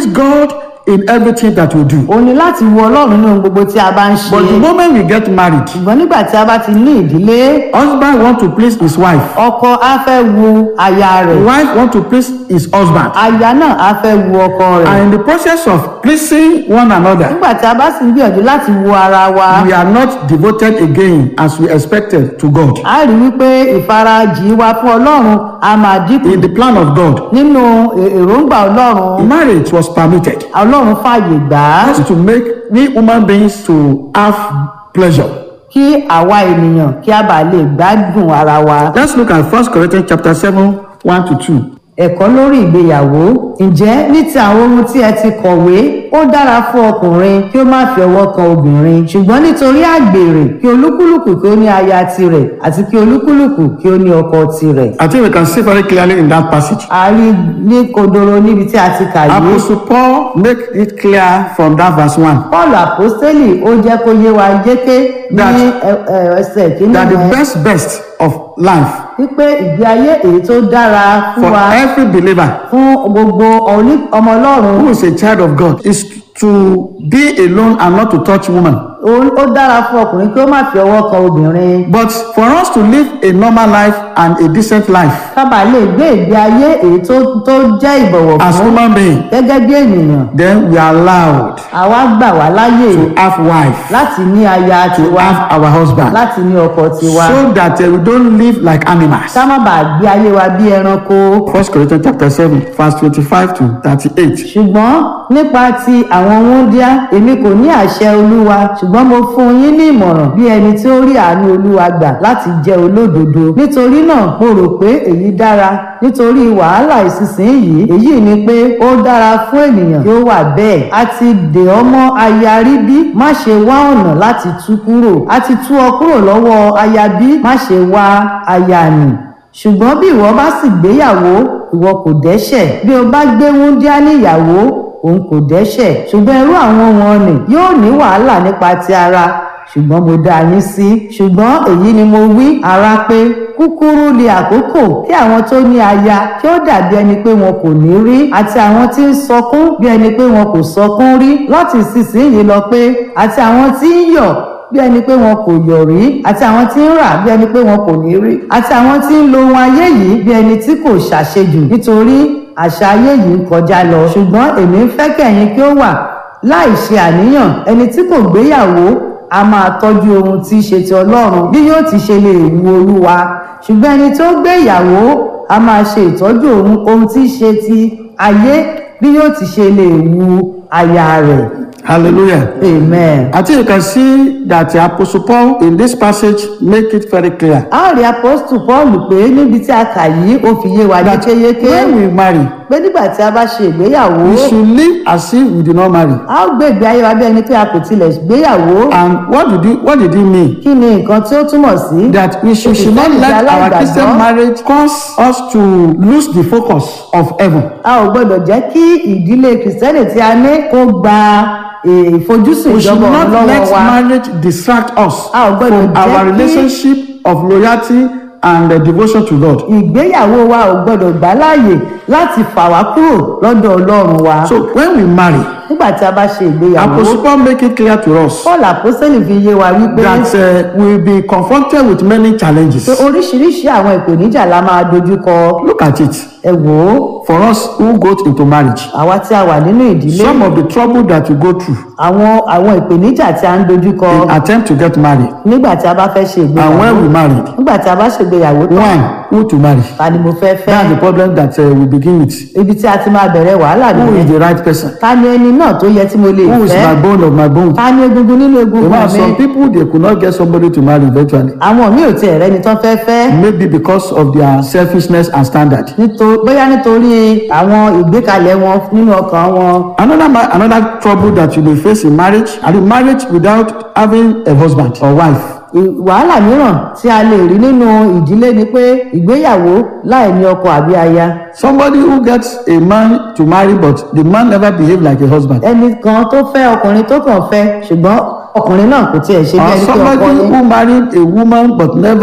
please God in everything that we do. ó ní láti wo ọlọ́run nínú gbogbo tí a bá ń ṣe But the moment we get married, ṣùgbọ́n nígbà tí a bá ti ní ìdílé husband want to please his wife. ọkọ á fẹ́ wo aya rẹ̀ Wife want to please his husband. aya náà á fẹ́ wo ọkọ rẹ̀ And in the process of pleasing one another, nígbà tí a bá sì ń gbìyànjú láti wo ara wa we are not devoted again as we expected to God. a rí wípé ìfarajì wa fún ọlọ́run a máa dínkù In the plan of God, nínú è- èròǹgbà ọlọ́run marriage was permitted ọlọ́run fààyè gbà á to make we human beings to have pleasure. kí àwa ènìyàn kí a bàa lè gbádùn ara wa. Let's look at 1 Corinthians chapter 7, 1 to 2. ẹ̀kọ́ lórí ìgbéyàwó ǹjẹ́ ní ti àwọn ohun tí ẹ ti kọ̀wé ó dára fún ọkùnrin kí ó má fi ọwọ́ kan obìnrin ṣùgbọ́n nítorí àgbèrè kí olúkúlùkù kí ó ní aya tirẹ̀ àti kí olúkúlùkù kí ó ní ọkọ tirẹ̀. I think we can see very clearly in that passage. a rí ní kodoro níbi tí a ti kà yìí. Apostle Paul make it clear from that verse 1 paul apostoli ó jẹ́ kó yé wa yéké ní That- ẹ- ẹ- ẹsẹ̀ kínní that the yẹn best best of life wípé ìgbé ayé èyí tó dára fún for wa every believer fún gbogbo oní- ọmọ ọlọ́run who is a child of God is to be alone and not to touch woman. ó ó dára fún ọkùnrin kí ó má fi ọwọ́ kan obìnrin But for us to live a normal life and a decent life kábà lè gbé ìgbé ayé èyí tó tó jẹ́ ìbọ̀wọ̀ as fún human being, gẹ́gẹ́ bí ènìyàn then we are allowed àwa gbà wá láyè to have wife, láti ní aya to tiwa have our husband, láti ní ọkọ tiwa so that uh, we don't live like animals. ká má bàa gbé ayé wa bí ẹranko First Corinthians chapter 7, verse 25 to 38. ṣùgbọ́n nípa ti àwọn wúndíá èmi kò ní àṣẹ olúwa ṣùgbọ́n mo fún yín ní ìmọ̀ràn bí ẹni tí ó rí àánú olúwa gbà láti jẹ́ olódodo nítorí náà mo rò pé èyí dára nítorí wàhálà ìsinsìnyí èyí ni pé ó dára fún ènìyàn kí ó wà bẹ́ẹ̀ a ti dè ọ́ mọ́ aya rí bí má ṣe wá ọ̀nà láti tú kúrò a ti tú ọ kúrò lọ́wọ́ aya bí má ṣe wá aya nì ṣùgbọ́n bí ìwọ bá sì gbéyàwó ìwọ kò dẹ́ṣẹ̀ bí o bá gbé wúndíá níyàwó òun kò dẹ́ṣẹ̀ ṣùgbọ́n irú àwọn wọn nì yóò ní wàhálà nípa ti ara ṣùgbọ́n mo dá yín sí ṣùgbọ́n èyí ni mo wí ara pé kúkúrú ni àkókò kí àwọn tó ní aya kí ó dàbí ẹni pé wọn kò ní rí àti àwọn tí ń sọkún bí ẹni pé wọn kò sọkún rí láti ìsinsìnyí lọ pé àti àwọn tí ń yọ̀ bí ẹni pé wọn kò yọ̀ rí àti àwọn tí ń rà bí ẹni pé wọn kò ní rí àti àwọn tí ń lo ohun ayé yìí bí ẹni tí kò ṣàṣejù nítorí àṣà ayé yìí ń kọjá lọ ṣùgbọ́n èmi ń fẹ́ kẹ̀yin kí ó wà láì ṣe àníyàn ẹni tí kò gbéyàwó a máa tọ́jú ohun tí í ṣe ti ọlọ́run bí yóò ti ṣe lè wu olúwa ṣùgbọ́n ẹni tó gbéyàwó a máa ṣe ìtọ́jú ohun ohun tí í ṣe ti ayé bí yóò ti ṣe lè wu aya rẹ̀ Hallelujah. amen. I think you can see that the Apostle Paul in this passage make it very clear a rí apọ́stù paul pé níbi tí a kà yìí ó fi yé wa that yékéyéké when we marry, pé nígbà tí a bá ṣe ìgbéyàwó we should live as if we did not marry. a ó gbé ìgbé ayé wa bí ẹni pé a kò tilẹ̀ gbéyàwó And what did he, what did he mean? kí ni nǹkan tí ó túmọ̀ sí. That we should, should not let our Christian marriage cause us to lose the focus of heaven. a ò gbọdọ̀ jẹ́ kí ìdílé kìrìsìtẹ́nì tí a ní kó gba eh, ìfojúsùn We should ìjọba not ọ̀run let lọ́wọ́ wa marriage distract us a ò gbọdọ̀ from our jẹ́ kí relationship of loyalty and uh, devotion to God. ìgbéyàwó wa ò gbọdọ̀ gbà láàyè láti fà wá kúrò lọ́dọ̀ ọlọ́run wa So when we marry, nígbà tí a bá ṣe ìgbéyàwó Apostle Paul make it clear to us paul àpọ́sẹ́lì fi yé wa wípé that uh, we will be confronted with many challenges. pé oríṣiríṣi àwọn ìpèníjà la máa dojú kọ Look at it. ẹ wò ó For us who go into marriage, àwa tí a wà nínú ìdílé some of the trouble that we go through àwọn àwọn ìpèníjà tí a ń dojú kọ in attempt to get married, nígbà tí a bá fẹ́ ṣe and ìgbéyàwó when we married, nígbà tí a bá ṣègbéyàwó tán one, who to marry? ta ni mo fẹ́ fẹ́ That's the problem that uh, we begin with. ibi tí a ti máa bẹ̀rẹ̀ wàhálà Who is nìyẹn the right person? ta ni ẹni náà tó yẹ tí mo lè Who is fẹ́ my bone of my bone? ta ni egungun nínú You egungun know, mi some people they could not get somebody to marry eventually. àwọn míì ò tiẹ̀ rẹ́ni tán fẹ́ fẹ́ Maybe because of their selfishness and standard. nítorí bóyá nítorí àwọn ìgbékalẹ̀ wọn nínú ọkàn wọn Another ma- another trouble that you may face in marriage, and in marriage without having a husband or wife. ì- wàhálà mìíràn tí a lè rí nínú ìdílé ni pé ìgbéyàwó láì ní ọkọ àbí aya Somebody who gets a man to marry, but the man never behave like a husband. ẹnì kan tó fẹ́ ọkùnrin tó kàn fẹ́ ṣùgbọ́n ọkùnrin náà kò tiẹ̀ ṣe bí Or ẹni pé ọkọ somebody ni who married a woman but never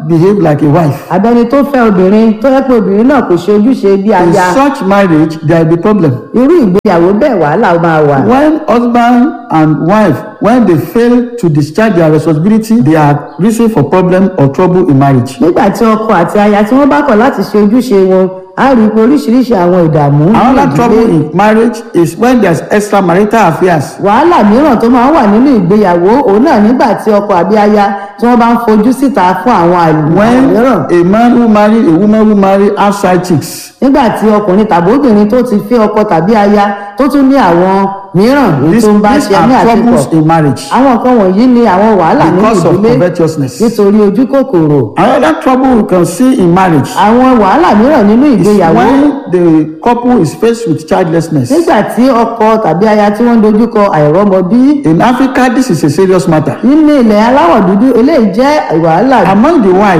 behave like a wife. àbẹni tó fẹ́ obìnrin tó yẹ pé obìnrin náà kò ṣe ojúṣe bí In aya such marriage, there will be problem. irú ìgbéyàwó bẹ́ẹ̀ wàhálà máa wà. When husband and wife, when they fail to discharge their responsibility, they are reason for problem or trouble in marriage. nígbà tí ọkọ àti aya tí wọ́n bá kọ̀ láti ṣe ojúṣe wọn á rí i pé oríṣiríṣi àwọn ìdààmú nínú Another trouble ìdílé in marriage is when there's extramarital affairs. wàhálà mìíràn tó máa ń wà nínú ìgbéyàwó òun náà nígbà tí ọkọ àbí aya tí wọ́n bá ń fojú síta fún àwọn àlùmọ́ When mìíràn a man who marry a woman who marry outside chicks. nígbà tí ọkùnrin tàbí obìnrin tó ti fẹ́ ọkọ tàbí aya tó tún ní àwọn mìíràn èyí These, tó ń bá these ṣe ní are àsìkò troubles in marriage àwọn nǹkan wọ̀nyí ni àwọn wàhálà nínú because of ìdílé covetousness. nítorí ojú kòkòrò Another trouble we can see in marriage àwọn wàhálà mìíràn nínú is ìgbéyàwó when the couple is faced with childlessness. nígbà tí ọkọ tàbí aya tí wọ́n ń dojúkọ àìrọ́mọbí In Africa, this is a serious matter. nínú ilẹ̀ aláwọ̀ dúdú eléyìí jẹ́ wàhálà Among the wives,